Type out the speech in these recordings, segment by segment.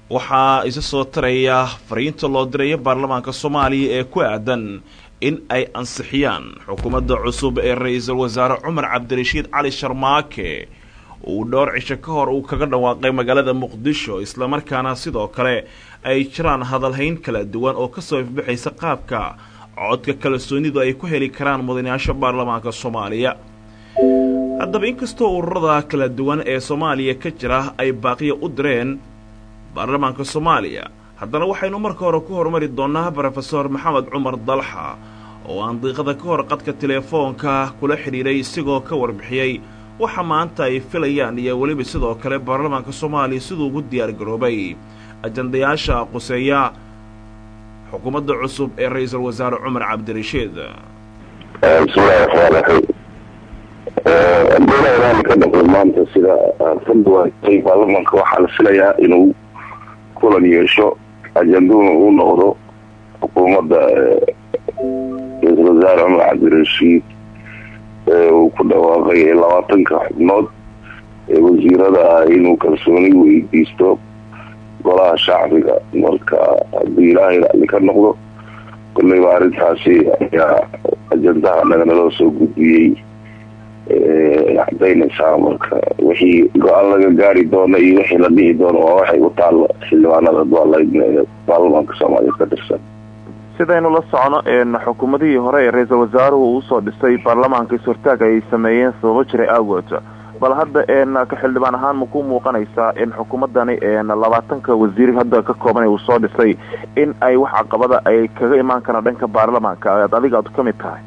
waxaa isa soo taraya fariinta loo diraya baarlamaanka soomaaliya ee ku aadan in ay ansixiyaan xukuumadda cusub ee ra-iisul wasaare cumar cabdirashiid cali sharmaake uu dhowr cisho ka hor uu kaga dhawaaqay magaalada muqdisho islamarkaana sidoo kale ay jiraan hadalhayn kala duwan oo kasoo ifbixaysa qaabka codka kalsoonidu ay ku heli karaan mudanayaasha baarlamaanka soomaaliya haddaba inkastoo ururada kala duwan ee soomaaliya ka jira ay baaqiya u direen baarlamaanka soomaaliya haddana waxaynu marka hore ku horumari doonnaa brofesor maxamed cumar dalxa oo aan diiqada ka hor qadka teleefoonka kula xidhiidhay isigoo ka warbixiyey waxa maanta ay filayaan iyo weliba sidoo kale baarlamaanka soomaaliya siduu ugu diyaargaroobay ajandayaasha quseeya xukuumadda cusub ee ra-iisul wasaare cumar cabdirashiid bismillahi raxmaan raxiim doonayaan ka dhaqo maanta sida fadwaatay baarlamaanka waxaa la filayaa inuu kulan yeesho ajanduna uu noqdo xukuumadda ra-iisul wasaare cumar cabdirashiid uu ku dhawaaqay labaatanka xubnood ee wasiirada ah inuu kalsooni weydiisto golaha shacbiga marka haddii ilaahay racli ka noqdo kolleyba arrintaasi ayaa ajandaha naganaloo soo gudbiyey cadaynaysaa marka wixii go-aan laga gaari doono iyo wixii la dhihi doono waa waxay u taalla xildhibaanada dualaydneeda baarlamaanka soomaaliya ka tirsan sidaynu la socono xukuumadihii hore ee ra-iisul wasaaruhu uu usoo dhisay baarlamaanka is-hortaag ay sameeyeen sababo jiray awgood bal hadda ka xildhibaan ahaan ma ku muuqanaysaa in xukuumadani labaatanka wasiir hadda ka kooban uu soo dhisay in ay wax caqabada ay kaga imaan karaan dhanka baarlamaanka aad adiga aad ka mid tahay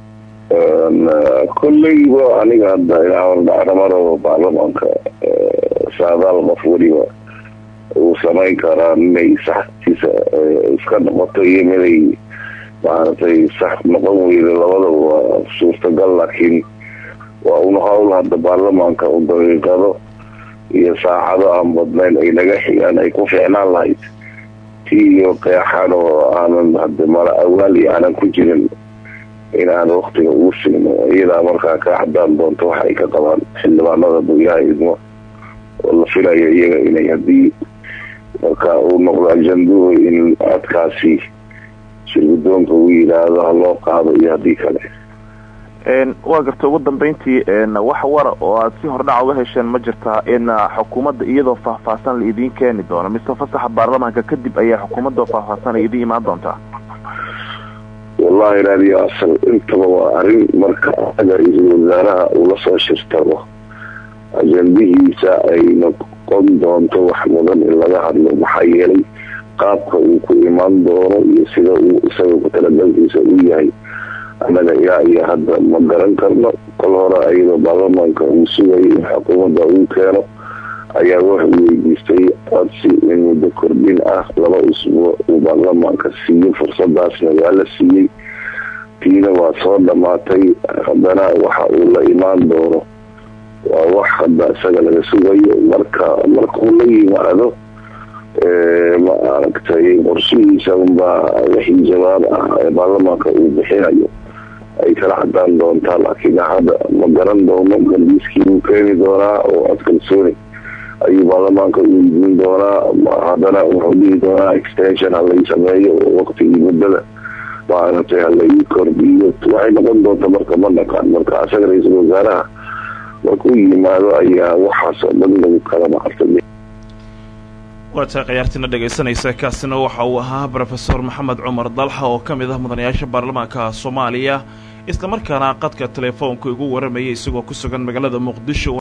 kolleyba aniga hadda inaamaro baarlamaanka saadaal qof weliba uu samayn karaa inay saxtiisa iska noqoto iyo miday maaragtay sax noqon weyda labadaba waa suurtagal laakiin waa un hawl hadda baarlamaanka u daqiiqado iyo saacado aan badnayn ay naga xigaan ay ku fiicnaan lahayd tii iyo qeexan oo aanan hade mala awaal iyo aanan ku jirin in aan waktiga ugu siino iyadaa markaa ka cadaan doonto wax ay ka qabaan xildhibaanada buyaha idmo oo la filayo iyaga inay haddii marka uu noqdo ajanduhu in codkaasi shirgudoonka uu yidhaahdo ha loo qaado iyo haddii kale waa garta ugu dambeyntii wax wara oo aad si hordhac uga hesheen ma jirtaa in xukuumadda iyadoo faahfaahsan la idiin keeni doono mise fasaxa baarlamaanka kadib ayaa xukuumadda faahfaahsan ay idiin imaan doontaa wallahi raadiyo asal intaba waa arrin marka aga ra-iisul wasaaraha uu lasoo shirtabo ajandihiisa ay noqon doonto wax mudan in laga hadlo maxaa yeelay qaabka uu ku imaan doono iyo sida uu isaga ku talagalkiisa u yahay annaga ilaa iyo hadda ma garan karno kol hore ayadoo baarlamaanka uu sugayay in xukuumadda uu keeno ayaa wuxuu weydiistay codsi in muddo kordhin ah laba usbuuc uu baarlamaanka siiyo fursadaasna waa la siiyey tiina waa soo dhammaatay haddana waxa uu la imaan doono waa wax hadda isaga laga sugayo marka markuu la yimaado ma aragtay qorshihiisa unbaa wixii jawaab ah ee baarlamaanka uu bixinayo ay kala cadaan doontaa laakiin hadda ma garan doono galbiiskii uu keeni doonaa oo cod kalsooni ayuu baarlamaanka u idiin doonaa haddana wuxuu dhihi doonaa extension halay sameeyo oo waktigii muddada maaragtay halai kordhiyo waxay noqon doonta marka ma dhaqaan marka asaga ra-iisul wasaaraha markuu yimaado ayaa waxaas oo dhan lagu kala maarta waa tahay khayaartiina dhegaysanaysa kaasina waxa uu ahaa brofesor maxamed cumar dalxa oo ka mid ah mudanayaasha baarlamaanka soomaaliya islamarkaana qadka teleefoonka igu waramayay isagoo ku sugan magaalada muqdisho